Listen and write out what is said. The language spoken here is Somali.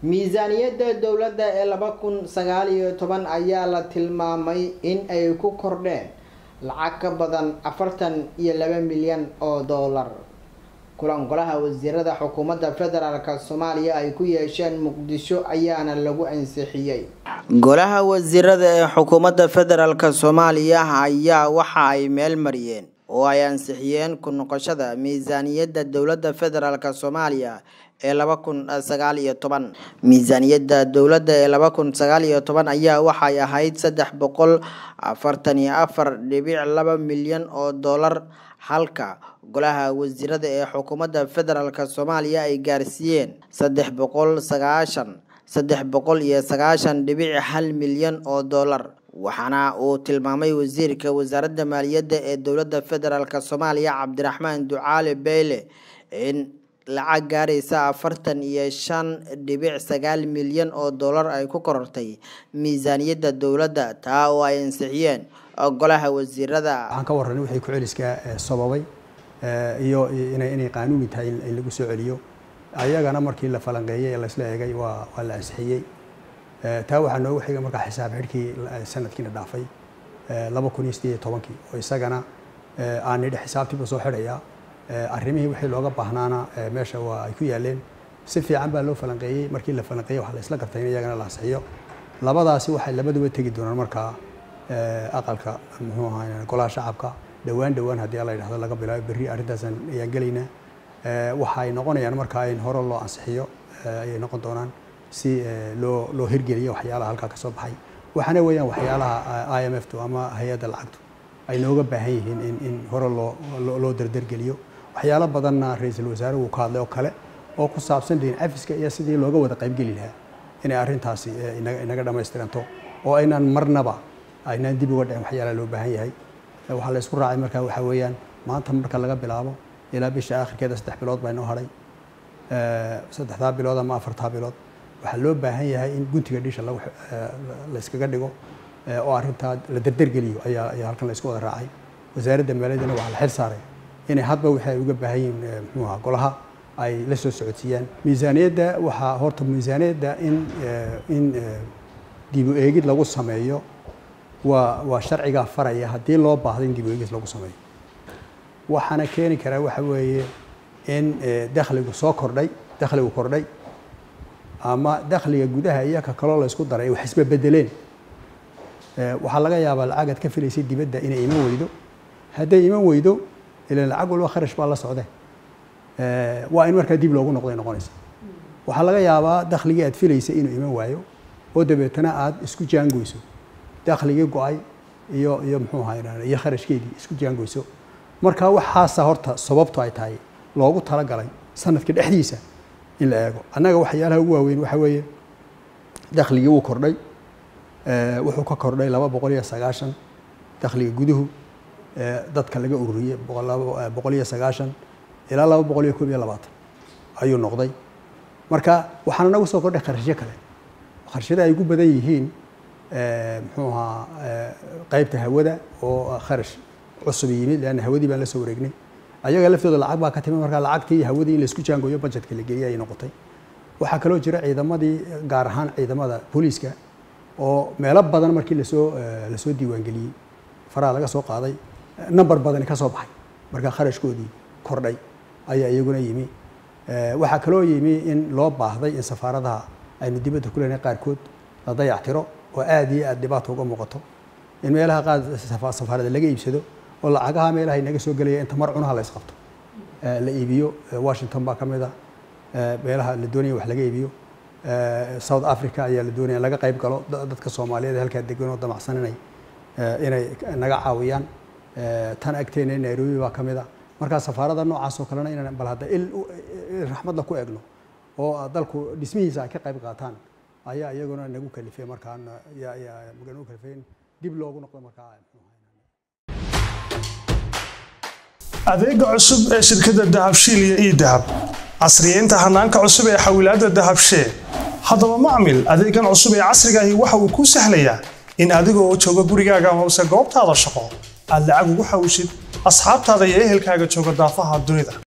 miisaaniyadda dowladda ee laba kun sagaal iyo toban ayaa la tilmaamay in ay ku kordheen lacag ka badan afartan iyo laba milyan oo doolar kulan golaha wasiirada xukuumadda federaalk soomaaliya ay ku yeesheen muqdisho ayaana lagu ansixiyey golaha wasiirada ee xukuumadda federaalk soomaaliya ayaa waxa ay meel mariyeen oo ay ansixiyeen ku noqoshada miisaaniyadda dowladda federaalk soomaaliya ee laba kun sagaal iyo toban miisaaniyadda dowladda ee laba kun sagaal iyo toban ayaa waxay ahayd saddex boqol afartan iyo afar dhibic laba milyan oo doolar halka golaha wasiirada ee xukuumadda federaalk soomaaliya ay gaarsiiyeen saddex boqol sagaashan saddex boqol iyo sagaashan dhibic hal milyan oo doolar waxaana uu tilmaamay wasiirka wasaaradda maaliyadda ee dowladda federaalk soomaaliya cabdiraxmaan ducaale beyle in lacag gaaraysa afartan iyo shan dhibic sagaal milyan oo doolar ay ku korortay miisaaniyadda dowladda taa oo ay ansixiyeen golaha wasiirada waxaan ka warranay wixii ku-celiska sababay iyo inay inay qaanuuni tahay in lagu soo celiyo ayagana markii la falanqeeyey ee laysla eegay waa waa la ansixiyey taa waxaa noogu xigay markaa xisaab xidhkii sanadkiina dhaafay laba kun iyo sideed iyo tobankii oo isagana aan nidhi xisaabtiiba soo xidhayaa arrimihii wixii looga baahnaana meesha waa ay ku yaaleen si fiican baa loo falanqeeyey markii la falanqeeyey waxaa la isla gartay in iyagana la ansixiyo labadaasi waxay labaduba tegi doonaan markaa aqalka muxuu ahaa golaha shacabka dhowaan dhowaan haddii la yidhahdo laga bilaabo berri arrintaasaan ayaan gelaynaa waxay noqonayaan markaa in hore loo ansixiyo ayay noqon doonaan si loo loo hirgeliyo waxyaalaha halkaa ka soo baxay waxaana weeyaan waxyaalaha i m f tu ama hay-adda lacagtu ay nooga baahan yihiin in in hore loo loo dardargeliyo waxyaalo badanna ra-iisul wasaare uu ka hadlay oo kale oo ku saabsan dhihin cafiska iyo sidii looga wada qaybgeli lahaa inay arrintaasi inaga dhamaystiranto oo aynaan marnaba aynaan dib uga dhicin waxyaalaha loo baahan yahay waxaa la isku raacay markaa waxaa weeyaan maanta marka laga bilaabo ilaa bisha aakhirkeeda saddex bilood baa inoo hadhay saddexdaa bilood ama afartaa bilood waxaa loo baahan yahay in guntiga dhisha la iskaga dhigo oo arrintaa la dardargeliyo ayaa ayaa halkan la isku wada raacay wasaaradda maaliyaddana waxaa la xil saaray inay hadba wixii ay uga baahan yihiin muxuu ahaa golaha ay la soo socodsiiyaan miisaaniyadda waxaa horta miisaaniyadda in in dib u eegid lagu sameeyo waa waa sharcigaa faraya haddii loo baahdo in dib u eegid lagu sameeyo waxaana keeni karaa waxa weeye in dakhligu soo kordhay dakhligu kordhay ama dakhliga gudaha iyo ka kaloo la isku daray wax isba bedeleen waxaa laga yaabaa lacagaad ka filaysay dibadda inay iman weydo hadday iman weydo ilan lacag walba kharash baa la socde waa in markaa dib loogu noqday noqonaysa waxaa laga yaabaa dakhligii aad filaysay inuu iman waayo oo dabeetana aad isku jaangoyso dakhligii go-ay iyo iyo muxuu ahaa iyo kharashkeedii isku jaangoyso marka waxaasa horta sababtu ay tahay loogu talagalay sanadka dhexdiisa in la eego annaga waxyaalaha ugu waaweyn waxa weeye dakhligii wuu kordhay wuxuu ka kordhay laba boqol iyo sagaashan dakhliga guduhu dadka laga ururiyey boqol iyo sagaashan ilaa laba boqol iyo koob iyo labaatan ayuu noqday marka waxaana nagu soo kordhay kharashyo kale kharashyada ay ugu badan yihiin muxuu ahaa qeybta hawada oo kharash cusub yimid leanna hawadii baan la soo wareegnay ayaga laftooda lacag baa ka timid markaa lacagtii iyo hawadii in laisku jaangoyo budgetka la geliya ay noqotay waxaa kaloo jira ciidamadii gaar ahaan ciidamada booliiska oo meelo badan markii lasoo lasoo diiwaangeliyey faraha laga soo qaaday number badani ka soo baxay markaa kharashkoodii kordhay ayaa iyaguna yimi waxaa kaloo yimi in loo baahday in safaaradaha aynu dibadda ku leenahay qaarkood la dayactiro oo aad iyo aad dhibaato uga muuqato in meelaha qaar safaarada laga iibsado oo lacagaha meelaha inaga soo gelaya inta mar cunaha la isqabto la iibiyo washington baa ka mid a meelaha la doonaya wax laga iibiyo south africa ayaa la doonaya laga qayb galo dadka soomaaliyeed halkaa degan oo damacsan inay inay naga caawiyaan tan agteena nairobi baa ka mid a markaa safaarada noocaas oo kalena inaan bal hadda il raxmadla ku egno oo dalku dhismihiisa ay ka qayb qaataan ayaa iyaguna nagu kalifay markaan nagu kalifay in dib loogu noqdo markaa adeega cusub ee shirkadda dahabshiil iyo ii dahab casriyeynta hanaanka cusub ee xawilaadda dahabshee haddaba macmil adeegan cusub ee casrigaahi waxa uu kuu sahlayaa in adigoo jooga gurigaaga amase goobtaada shaqo aad lacag ugu xawishid asxaabtaada iyo ehelkaaga jooga daafaha dunida